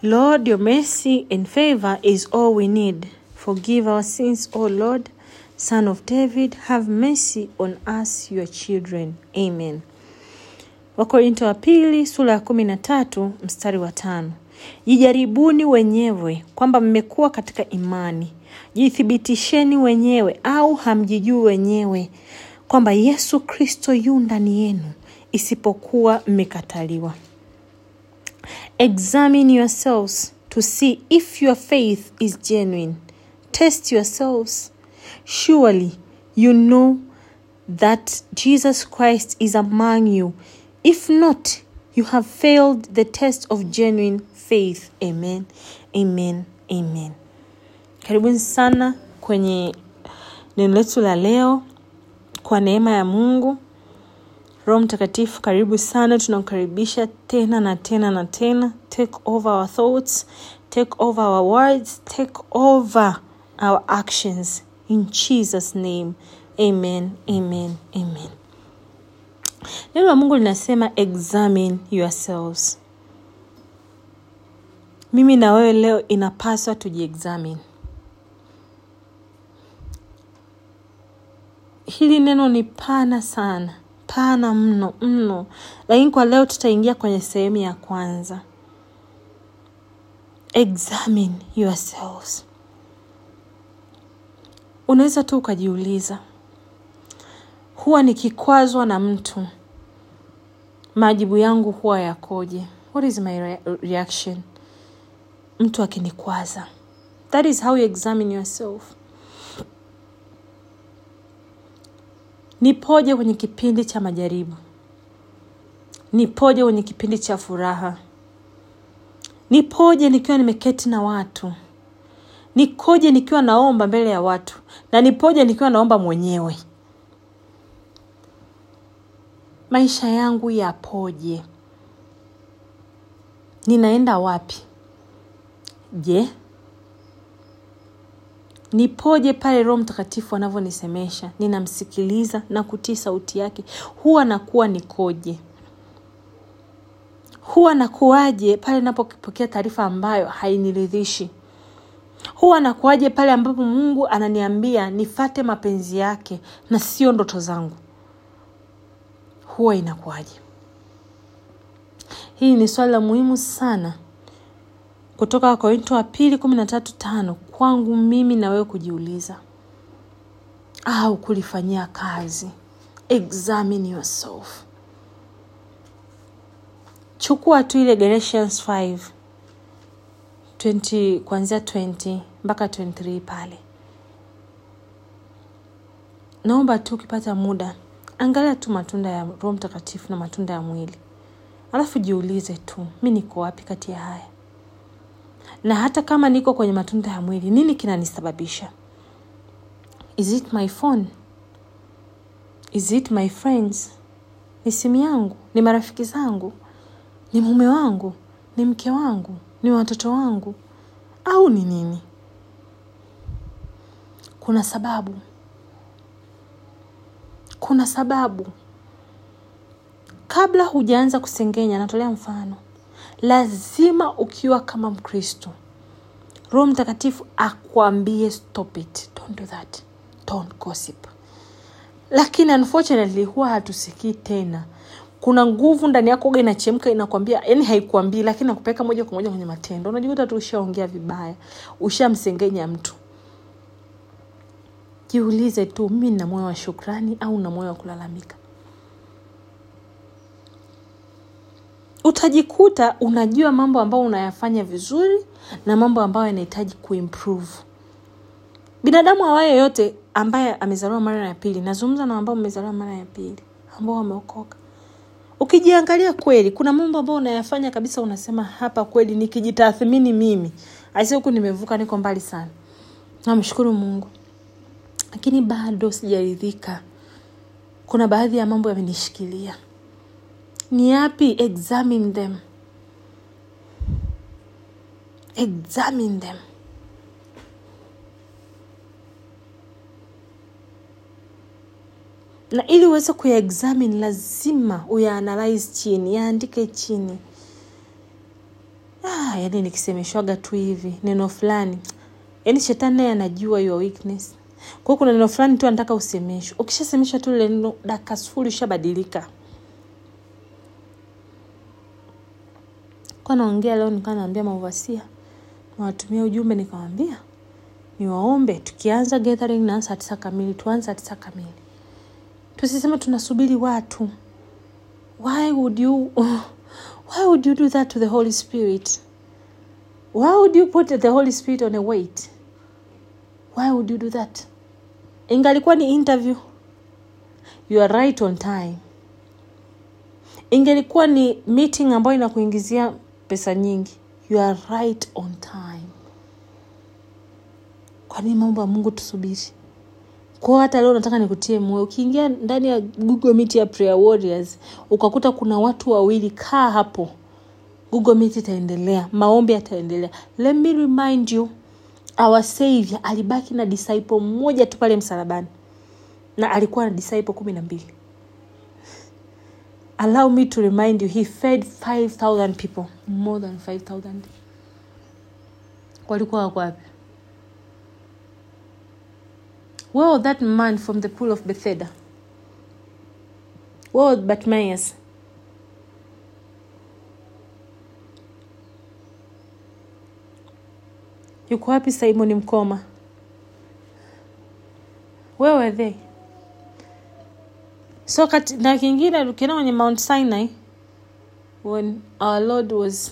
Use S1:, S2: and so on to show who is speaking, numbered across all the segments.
S1: Lord, your mercy and favor is all we need. Forgive our sins, O Lord, Son of David, have mercy on us, your children. Amen. Wakorinto wa pili sura ya kumi na tatu mstari wa tano. Jijaribuni wenyewe kwamba mmekuwa katika imani. Jithibitisheni wenyewe au hamjijui wenyewe kwamba Yesu Kristo yu ndani yenu, isipokuwa mmekataliwa. Examine yourselves to see if your faith is genuine. Test yourselves. Surely you know that Jesus Christ is among you. If not, you have failed the test of genuine faith. Amen. Amen. Amen. Karibuni sana kwenye neno letu la leo. Kwa neema ya Mungu, Roho Mtakatifu, karibu sana. Tunakukaribisha tena na tena na tena. Take over our thoughts, take over our words, take over our actions in Jesus name. Amen. Amen. Amen. Neno la Mungu linasema examine yourselves. Mimi na wewe leo inapaswa tujiexamine. Hili neno ni pana sana, pana mno mno, lakini kwa leo tutaingia kwenye sehemu ya kwanza. Examine yourselves. Unaweza tu ukajiuliza, huwa nikikwazwa na mtu majibu yangu huwa yakoje? What is my re reaction? Mtu akinikwaza. That is how you examine yourself. Nipoje kwenye kipindi cha majaribu? Nipoje kwenye kipindi cha furaha? Nipoje nikiwa nimeketi na watu? Nikoje nikiwa naomba mbele ya watu? Na nipoje nikiwa naomba mwenyewe? Maisha yangu yapoje? Ninaenda wapi? Je, nipoje pale Roho Mtakatifu anavyonisemesha? Ninamsikiliza na kutii sauti yake, huwa nakuwa nikoje? Huwa nakuwaje pale napopokea taarifa ambayo hainiridhishi? Huwa nakuwaje pale ambapo Mungu ananiambia nifate mapenzi yake na sio ndoto zangu? Huwa inakuwaje? Hii ni swali la muhimu sana kutoka Wakorinto wa pili kumi na tatu tano kwangu mimi na wewe kujiuliza au kulifanyia kazi. Examine yourself. Chukua tu ile Galatians 5 20 kuanzia 20 mpaka 23 pale. Naomba tu ukipata muda, angalia tu matunda ya Roho Mtakatifu na matunda ya mwili, alafu jiulize tu, mi niko wapi kati ya haya? na hata kama niko kwenye matunda ya mwili, nini kinanisababisha? Is it my phone? Is it my friends? Ni simu yangu? Ni marafiki zangu? Ni mume wangu? Ni mke wangu? Ni watoto wangu? Au ni nini? Kuna sababu, kuna sababu. Kabla hujaanza kusengenya, natolea mfano lazima ukiwa kama Mkristo, Roho Mtakatifu akwambie stop it, don't do that, don't gossip. Lakini unfortunately huwa hatusikii tena. Kuna nguvu ndani yako ga inachemka, inakwambia, yani haikuambii, lakini nakupeleka moja kwa moja kwenye matendo. Unajikuta tu ushaongea vibaya, ushamsengenya mtu. Jiulize tu, mimi nina moyo wa shukrani au na moyo wa kulalamika? utajikuta unajua mambo ambayo unayafanya vizuri na mambo ambayo yanahitaji kuimprove. Binadamu awaye yote ambaye amezaliwa mara ya pili, nazungumza na ambao mmezaliwa mara ya pili, ambao wameokoka, ukijiangalia kweli, kuna mambo ambayo unayafanya kabisa, unasema hapa kweli, nikijitathmini mimi aisi, huku nimevuka, niko mbali sana, namshukuru Mungu, lakini bado sijaridhika. Kuna baadhi ya mambo yamenishikilia ni yapi? Examine them, examine them. Na ili uweze kuyaexamine lazima uyaanalyze chini, yaandike chini. Ah, yaani nikisemeshwaga tu hivi neno fulani yaani shetani naye anajua your weakness kwa hiyo kuna neno fulani tu anataka usemeshwe ukishasemeshwa tu lile neno dakika sufuri ushabadilika kwa naongea leo nikawa naambia mauvasia nawatumia ujumbe nikawambia niwaombe tukianza gathering na saa tisa kamili tuanze saa tisa kamili tusiseme tunasubiri watu why would you why would you do that to the holy spirit why would you put the holy spirit on a wait why would you do that ingalikuwa ni interview you are right on time ingelikuwa ni meeting ambayo inakuingizia pesa nyingi you are right on time kwa nini mambo ya mungu tusubiri kwao hata leo nataka nikutie moyo ukiingia ndani ya google meet ya prayer warriors ukakuta kuna watu wawili kaa hapo google meet itaendelea maombi yataendelea let me remind you our savior alibaki na disciple mmoja tu pale msalabani na alikuwa na disciple kumi na mbili allow me to remind you he fed 5000 people more than 5000 walikuwa wako wapi where was that man from the pool of bethesda where was bartimaeus yuko wapi simon mkoma where were they so kati, na kingine ukienda kwenye mount sinai when our lord was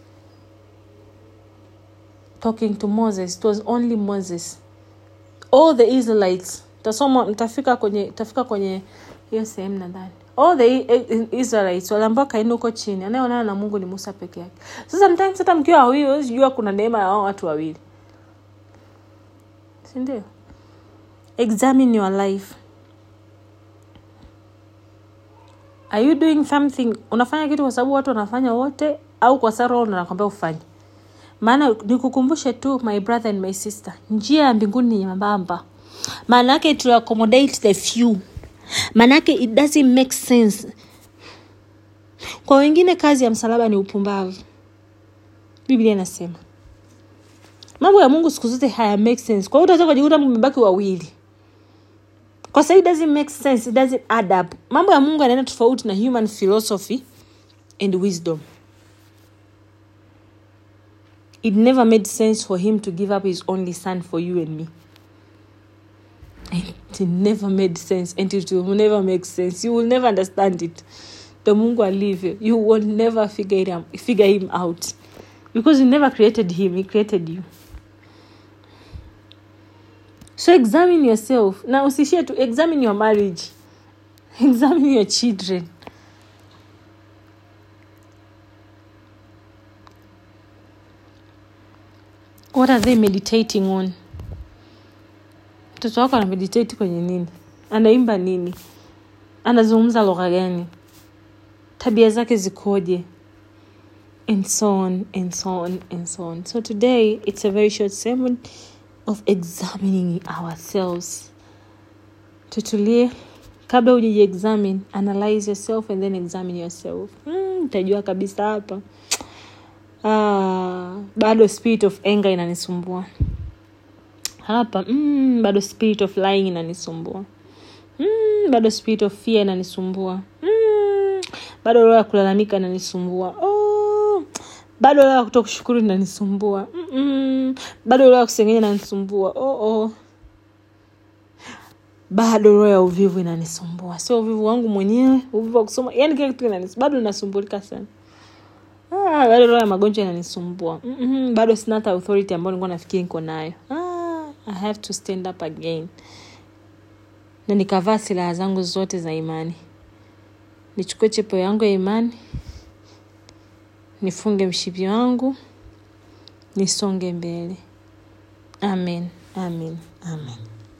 S1: talking to moses it was only moses all the israelites tasoma mtafika kwenye tafika kwenye hiyo sehemu nadhani all the I- israelites waliambao kaini huko chini anayeonana na mungu ni musa peke yake so sometimes hata mkiwa wawili huwezi jua kuna neema ya wao watu wawili sindio examine your life are you doing something unafanya kitu kwa sababu watu wanafanya wote au kwa sababu roho ndo anakwambia ufanye maana nikukumbushe tu my brother and my sister njia ya mbinguni ni nyembamba maana yake to accommodate the few maana yake it doesn't make sense kwa wengine kazi ya msalaba ni upumbavu biblia inasema mambo ya mungu siku zote haya make sense kwa hiyo utaweza kujikuta mmebaki wawili kwa sababu it doesn't make sense it doesn't add up mambo ya mungu yanaenda tofauti na human philosophy and wisdom it never made sense for him to give up his only son for you and me it never made sense and it will never make sense you will never understand it the mungu alivyo you will never figure, it out, figure him out because you never created him he created you so examine yourself na usishie tu examine your marriage examine your children what are they meditating on mtoto wako ana meditate kwenye nini anaimba nini anazungumza lugha gani tabia zake zikoje and so on and so on and so on so today it's a very short sermon of examining ourselves tutulie kabla ujijiexamine analyze yourself and then examine yourself mm, utajua kabisa hapa ah, bado spirit of anger inanisumbua hapa mm, bado spirit of lying inanisumbua mm, bado spirit of fear inanisumbua mm, bado roho ya kulalamika inanisumbua oh, bado roho ya kuto kushukuru inanisumbua Mm-mm. bado roho ya kusengenya inanisumbua oh, oh. bado roho ya uvivu inanisumbua sio uvivu wangu mwenyewe uvivu wa kusoma yani kila kitu inanis bado inasumbulika sana ah, bado roho ya magonjwa inanisumbua mm-hmm. bado sina hata authority ambayo nilikuwa nafikiri niko nayo ah, i have to stand up again na nikavaa silaha zangu zote za imani nichukue chepo yangu ya imani nifunge mshipi wangu nisonge mbele amen amen amen